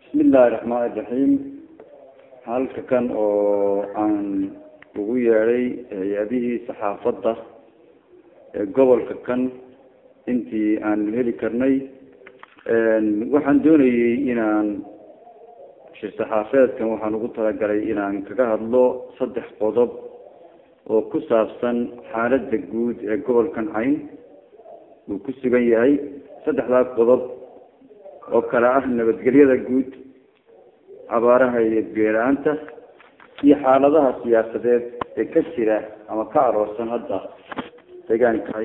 bismillahi raxmaani raxiim halka kan oo aan ugu yeedhay hay-adihii saxaafadda ee gobolka kan intii aan heli karnay waxaan doonayay inaan shir saxaafeedkan waxaan ugu talagalay inaan kaga hadlo saddex qodob oo ku saabsan xaaladda guud ee gobolkan cayn uu ku sugan yahay saddexdaa qodob oo kale ah nabadgelyada guud abaaraha iyo geela-aanta iyo xaaladaha siyaasadeed ee ka jira ama ka aroorsan hadda deegaankahay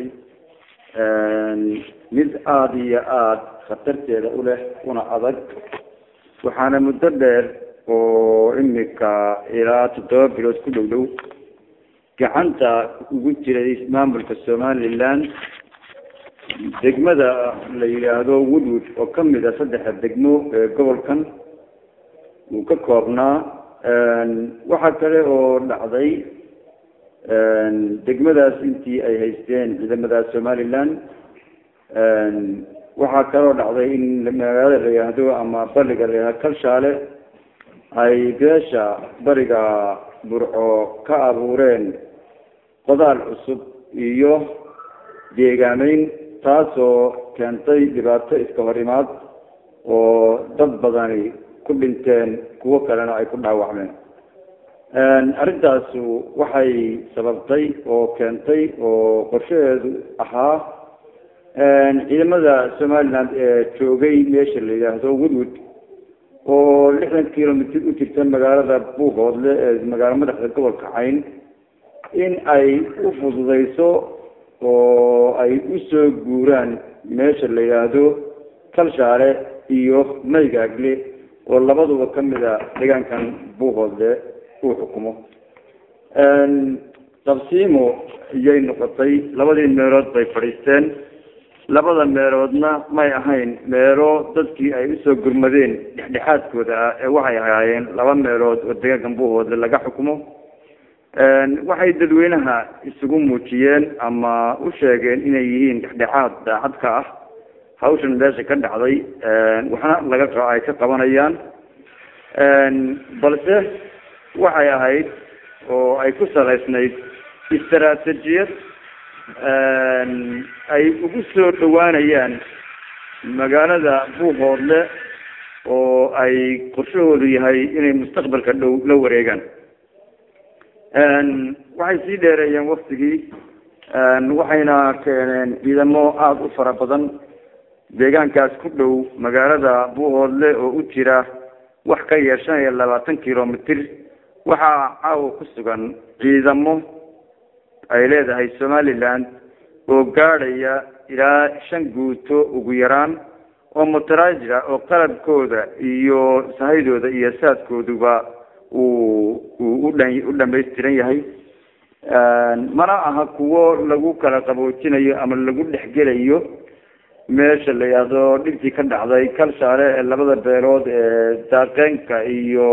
mid aada iyo aada khatarteeda u leh una adag waxaana muddo dheer oo imika ilaa toddoba bilood ku dhow dhow gacanta ugu jiray maamulka somaliland degmada la yidhaahdo woodwood oo kamid a saddexa degmo ee gobolkan uu ka koobnaa waxaa kale oo dhacday degmadaas intii ay haysteen ciidamada somaliland waxaa kaloo dhacday in magaalada la yidhaahdo ama bariga la yidhahdo kalshaale ay beesha bariga burco ka abuureen qodaal cusub iyo deegaameyn taasoo keentay dhibaato iska hor imaad oo dad badani ku dhinteen kuwo kalena ay ku dhaawacmeen arrintaasu waxay sababtay oo keentay oo qorshaheedu ahaa ciidamada somaliland ee joogay meesha la yidhaahdo woodwood oo lixdan kilomitr u jirta magaalada buuhoodle ee magaalo madaxda gobolka cayn in ay u fududeyso oo ay usoo guuraan meesha la yidhaahdo kalshaale iyo maygaagle oo labaduba kamid a deegaankan buuhoodle uu xukumo qabsiimo iyay noqotay labadii meelood bay fadhiisteen labada meeloodna may ahayn meelo dadkii ay usoo gurmadeen dhexdhexaadkooda ah ee waxay ahaayeen laba meelood oo deegaankan buuhoodle laga xukumo waxay dadweynaha isugu muujiyeen ama u sheegeen inay yihiin dhexdhexaad daacad ka ah hawshan meesha ka dhacday waxna laga ay ka qabanayaan balse waxay ahayd oo ay ku salaysnayd istaraatijiyad ay ugu soo dhawaanayaan magaalada buuhoodle oo ay qorshahoodu yahay inay mustaqbalka dhow la wareegaan waxay sii dheereeyeen waktigii waxayna keeneen ciidamo aada u fara badan deegaankaas ku dhow magaalada buuhoodle oo u jira wax ka yar shan iyo labaatan kilomitr waxaa caawa ku sugan ciidamo ay leedahay somaliland oo gaadhaya ilaa shan guuto ugu yaraan oo mutarajira oo qalabkooda iyo sahaydooda iyo saadkooduba uu uu udhan u dhamaystiran yahay mana aha kuwo lagu kala qaboojinayo ama lagu dhexgelayo meesha la yidhaahdo dhibtii ka dhacday kalshaale ee labada beelood ee daaqeenka iyo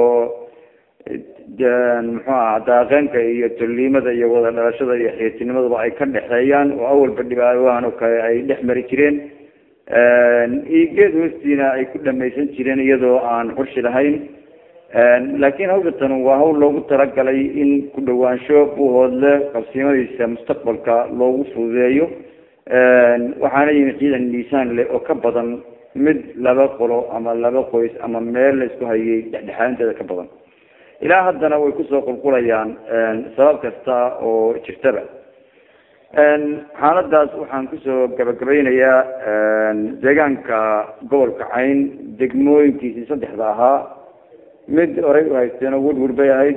muxuu aha daaqeenka iyo tolliimada iyo wada dhalashada iyo xiitinimadaba ay ka dhexeeyaan oo awalba dhibaawahan oo kale ay dhex mari jireen geed hoostiina ay ku dhamaysan jireen iyadoo aan xurshi lahayn laakiin hawshatan waa hawl loogu talagalay in ku dhawaansho buuhoodle qabsiimadiisa mustaqbalka loogu fududeeyo waxaana yimi ciidan miisaan leh oo ka badan mid laba qolo ama laba qoys ama meel la isku hayay dhexdhexaarinteeda ka badan ilaa haddana way kusoo qulqulayaan sabab kasta oo jirtaba xaaladaas waxaan kusoo gabagabeynayaa deegaanka gobolka cayn degmooyinkiisii saddexda ahaa mid horay u haysteen oo woodwood bay ahayd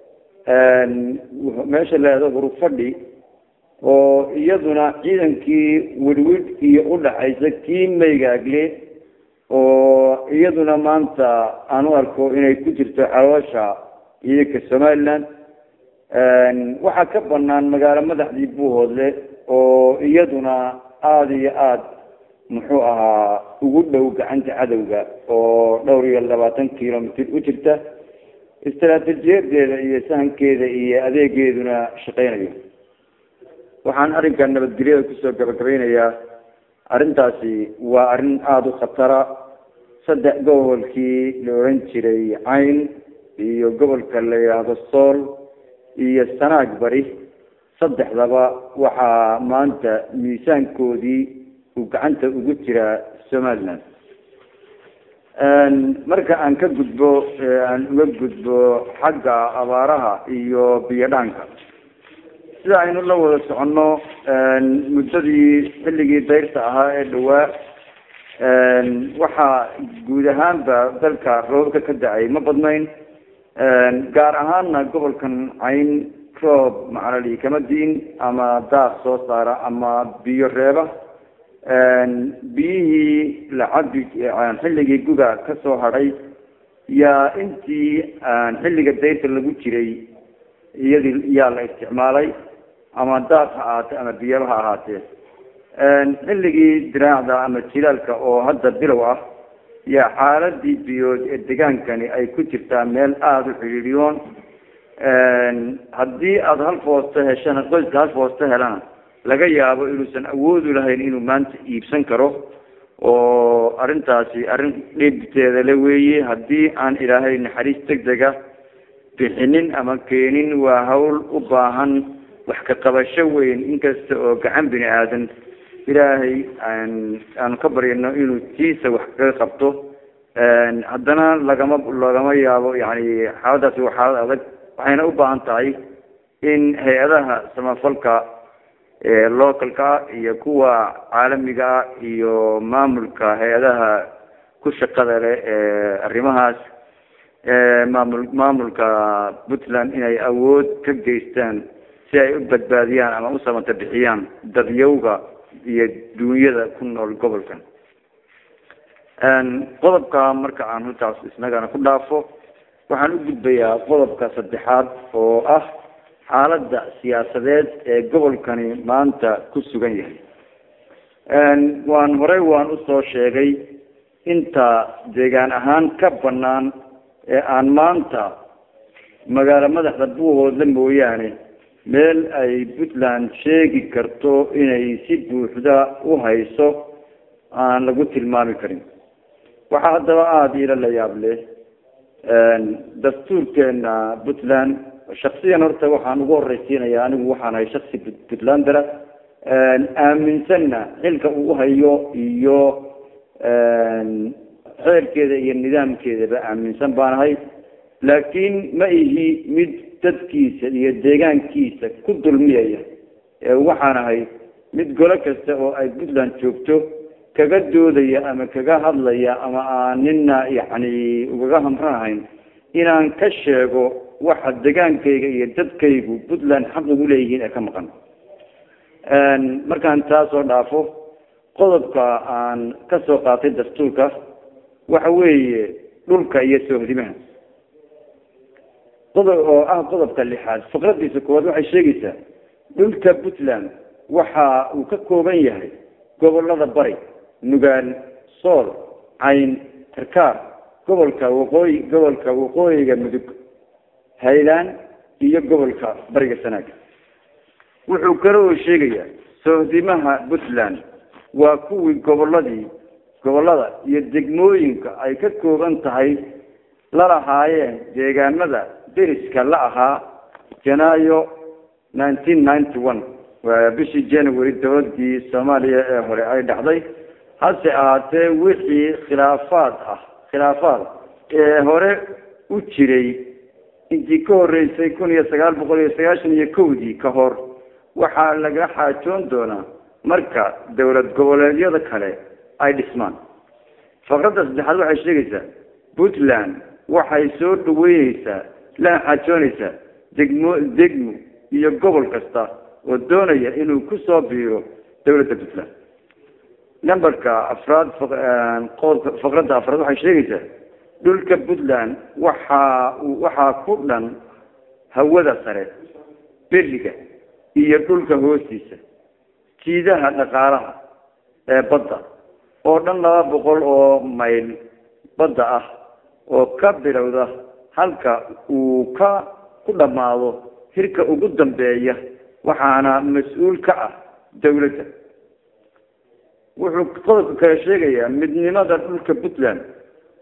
meesha leedo hurufadhi oo iyaduna ciidankii wedwid iyo udhaxaysa kii maygaagle oo iyaduna maanta aan u arko inay ku jirto caloosha ciidanka somaliland waxaa ka banaan magaalo madaxdii buuhoodle oo iyaduna aada iyo aada muxuu ahaa ugu dhow gacanta cadowga oo dhowr iyo labaatan kilomitr u jirta istaraatiijiyadeeda iyo sahankeeda iyo adeegeeduna shaqeynayo waxaan arrinkan nabadgelyada kusoo gabagabeynayaa arrintaasi waa arrin aada u khatara saddex gobolkii la oran jiray cayn iyo gobolka la yidhaahdo sool iyo sanaag bari saddexdaba waxaa maanta miisaankoodii uu gacanta ugu jiraa somaliland marka aan ka gudbo aan uga gudbo xagga abaaraha iyo biyo dhaanka sida aynu la wada soconno muddadii xilligii dayrta ahaa ee dhawaa waxaa guud ahaanba dalka roobka ka da-ay ma badnayn gaar ahaana gobolkan cayn roob macnali kama diin ama daaq soo saara ama biyo reeba biyihii la cabi xilligii guga ka soo hadhay yaa intii xilliga dayrta lagu jiray iyadii yaa la isticmaalay ama daaq ha ahaatee ama biyaba ha ahaatee xilligii diraacda ama jilaalka oo hadda bilow ah yaa xaaladii biyood ee degaankani ay ku jirtaa meel aada u xidhiidhiyoon haddii aada hal foosto heshana qoyska hal foosto helana laga yaabo inuusan awoodu lahayn inuu maanta iibsan karo oo arrintaasi arrin dhibteeda le weeye haddii aan ilaahay naxariis deg dega bixinin ama keenin waa hawl u baahan wax ka qabasho weyn inkasta oo gacan bini aadan ilaahay aanu ka baryano inuu tiisa wax kaga qabto haddana lagama lagama yaabo yani xaaladaasi waa xaalad adag waxayna u baahan tahay in hay-adaha samafalka localka iyo kuwa caalamiga iyo maamulka hay-adaha ku shaqada leh ee arrimahaas maamul maamulka puntland inay awood ka geystaan si ay u badbaadiyaan ama u samata bixiyaan dadyawga iyo duunyada ku nool gobolkan qodobka marka aan halkaas isnagana ku dhaafo waxaan u gudbayaa qodobka saddexaad oo ah xaaladda siyaasadeed ee gobolkani maanta ku sugan yahay waan horey waan usoo sheegay inta deegaan ahaan ka banaan ee aan maanta magaalo madaxda buuhoodla mooyaane meel ay puntland sheegi karto inay si buuxda u hayso aan lagu tilmaami karin waxaa haddaba aada ila la yaab leh dastuurkeena puntland shaksiyan horta waxaan ugu horeysiinaya anigu waxaan ahay shaksi puntlandera aaminsanna xilka uu hayo iyo xeerkeeda iyo nidaamkeedaba aaminsan baan ahay laakiin ma ihi mid dadkiisa iyo deegaankiisa ku dulmiyaya waxaan ahay mid golo kasta oo ay puntland joogto kaga doodaya ama kaga hadlaya ama aan nina yani ugaga hamranahayn inaan ka sheego waxa degaankayga iyo dadkaygu puntland xaq ugu leeyihiin ee ka maqan markaan taa soo dhaafo qodobka aan ka soo qaatay dastuurka waxa weeye dhulka iyo soohdimaha qodob oo ah qodobka lixaad fikradiisa koowaad waxay sheegaysaa dhulka puntland waxa uu ka kooban yahay gobolada bari nugaal sool cayn karkaar gobolka waqooyi gobolka waqooyiga mudug haylaan iyo gobolka bariga sanaaga wuxuu kale oo sheegayaa sohdimaha puntland waa kuwii goboladii gobolada iyo degmooyinka ay ka kooban tahay la lahaayeen deegaanada deriska la ahaa janaayo nineteen ninety one waa bishii january dowladii soomaaliya ee hore ay dhacday hase ahaatee wixii khilaafaad ah khilaafaad ee hore u jiray intii ka horeysay kun iyo sagaal boqol iyo sagaashan iyo kowdii ka hor waxaa laga xaajoon doonaa marka dowlad goboleedyada kale ay dhismaan faqradda saddexaad waxay sheegaysaa puntland waxay soo dhaweyneysaa lana xaajoonaysaa degmo degmo iyo gobol kasta oo doonaya inuu kusoo biiro dowladda puntland numberka afraad qodobka faqradda afraad waxay sheegaysaa dhulka puntland waxaa waxaa ku dhan hawada sare beriga iyo dhulka hoostiisa jiidaha dhaqaalaha ee badda oo dhan laba boqol oo mayl badda ah oo ka bilowda halka uu ka ku dhammaado hirka ugu dambeeya waxaana mas-uul ka ah dawladda wuxuu qodobka kale sheegayaa midnimada dhulka puntland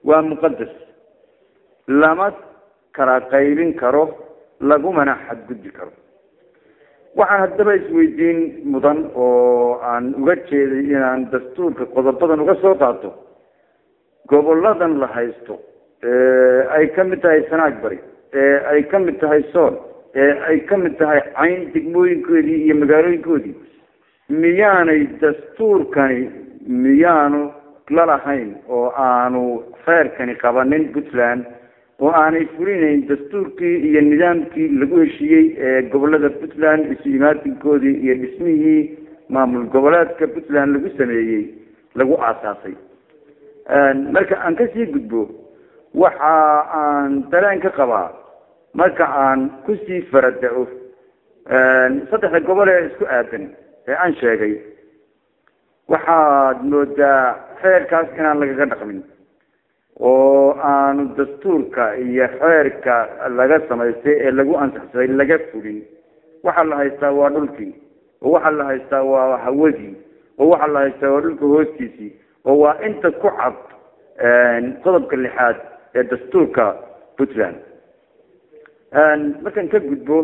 waa muqadas lama kala qaybin karo lagumana xadgudbi karo waxaan haddaba isweydiin mudan oo aan uga jeeday inaan dastuurka qodobadan uga soo qaato goboladan la haysto ee ay ka mid tahay sanaag bari ee ay ka mid tahay sool ee ay ka mid tahay cayn degmooyinkoodii iyo magaalooyinkoodii miyaanay dastuurkani miyaanu lalahayn oo aanu kheyrkani qabanin puntland oo aanay fulinayn dastuurkii iyo nidaamkii lagu heshiiyey ee gobolada puntland isu imaatinkoodii iyo dhismihii maamul goboleedka puntland lagu sameeyey lagu aasaasay marka aan kasii gudbo waxa aan dareen ka qabaa marka aan kusii farada-o saddexda gobol ee isku aadan ee aan sheegay waxaad moodaa xeerkaas inaan lagaga dhaqmin oo aanu dastuurka iyo xeerka laga samaystay ee lagu ansaxsaday laga fulin waxaa la haystaa waa dhulkii oo waxaa la haystaa waa hawadii oo waxaa la haystaa waa dhulka hoostiisii oo waa inta ku cad qodobka lixaad ee dastuurka puntland markaan ka gudbo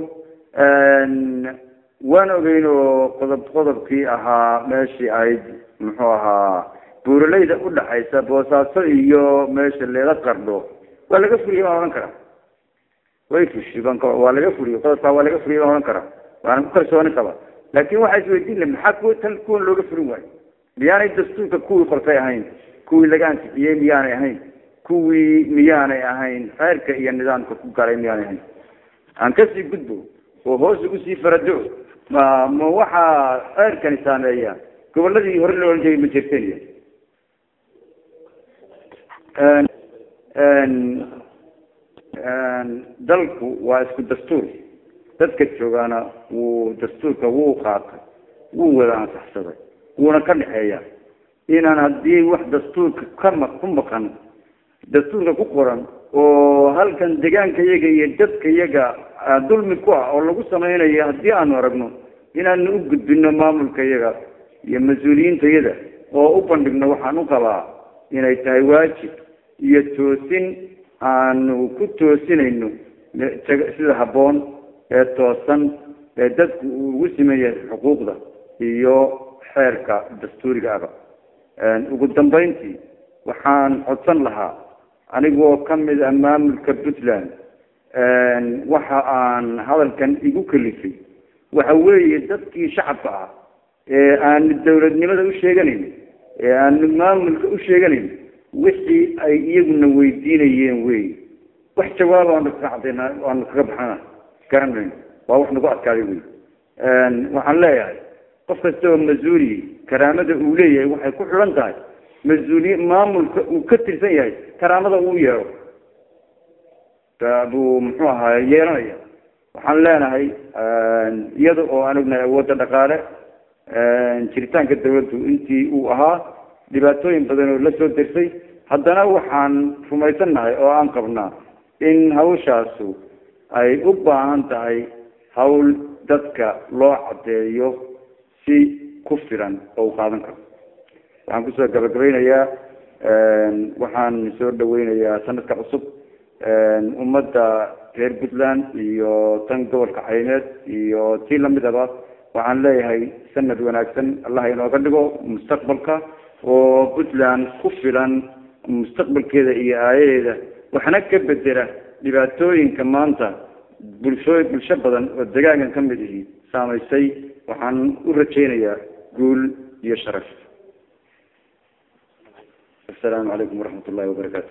waan ogeyn oo qodob qodobkii ahaa meeshii ahayd muxuu ahaa buuralayda udhaxaysa boosaaso iyo meesha leeda qardho waa laga furiye baan odhan karaa way fushi baan waa laga furiye qodobkaa waa laga furiye baan odhan karaa waana ku kalsooni qaba laakin waxaa isweydiin la maxaa kuwa tan kuwan looga furin waayo miyaanay dastuurka kuwii qortay ahayn kuwii laga ansixiyey miyaanay ahayn kuwii miyaanay ahayn xeerka iyo nidaamka ku galay miyaanay ahayn aan kasii gudbo oo hoos ugu sii farado ma ma waxaa xeerkani saameeya goboladii hore loo ohan jiray ma jirteniya dalku waa isku dastuur dadka joogaana wuu dastuurka wuu qaatay wuu wada ansaxsaday wuuna ka dhexeeya inaan haddii wax dastuurka kama ku maqan dastuurka ku qoran oo halkan deegaanka yaga iyo dadka yaga dulmi ku ah oo lagu sameynayo haddii aanu aragno inaanu u gudbino maamulka yaga iyo mas-uuliyiinta yada oo u bandhigno waxaan u qabaa inay tahay waajib iyo toosin aanu ku toosinayno sida habboon ee toosan ee dadku uu ugu simeeyahay xuquuqda iyo xeerka dastuuriga aba ugu dambeyntii waxaan codsan lahaa anigoo kamid ah maamulka puntland waxa aan hadalkan igu kalifay waxa weeye dadkii shacabka ah ee aanu dawladnimada u sheeganayn ee aanu maamulka u sheeganayn wixii ay iyaguna weydiinayeen wey wax jawaaba aanu kaga cadayna aanu kaga baxana garanayno waa wax nagu adkaaday wey waxaan leeyahay qof kasta oo mas-uuli karaamada uu leeyahay waxay ku xidhan tahay mas-uuliye maamulka uu ka tirsan yahay karaamada uu yeero buu muxuu ahaa yeelanaya waxaan leenahay iyada oo aan ognahay awoodda dhaqaale jiritaanka dawladdu intii uu ahaa dhibaatooyin badan oo la soo dersay haddana waxaan rumaysannahay oo aan qabnaa in hawshaasu ay u baahan tahay hawl dadka loo caddeeyo si ku filan oo u qaadan karo waxaan kusoo gabagabaynayaa waxaan soo dhaweynayaa sanadka cusub ummadda reer puntland iyo tan gobolka cayneed iyo tii lamidaba waxaan leeyahay sanad wanaagsan allah inooga dhigo mustaqbalka oo puntland ku filan mustaqbalkeeda iyo aayaheeda waxna ka bedela dhibaatooyinka maanta bulsho bulsho badan oo degaankan ka mid ihi saamaysay waxaan u rajaynayaa guul iyo sharaf assalaamu calaykum waraxmat ullahi wabarakaatu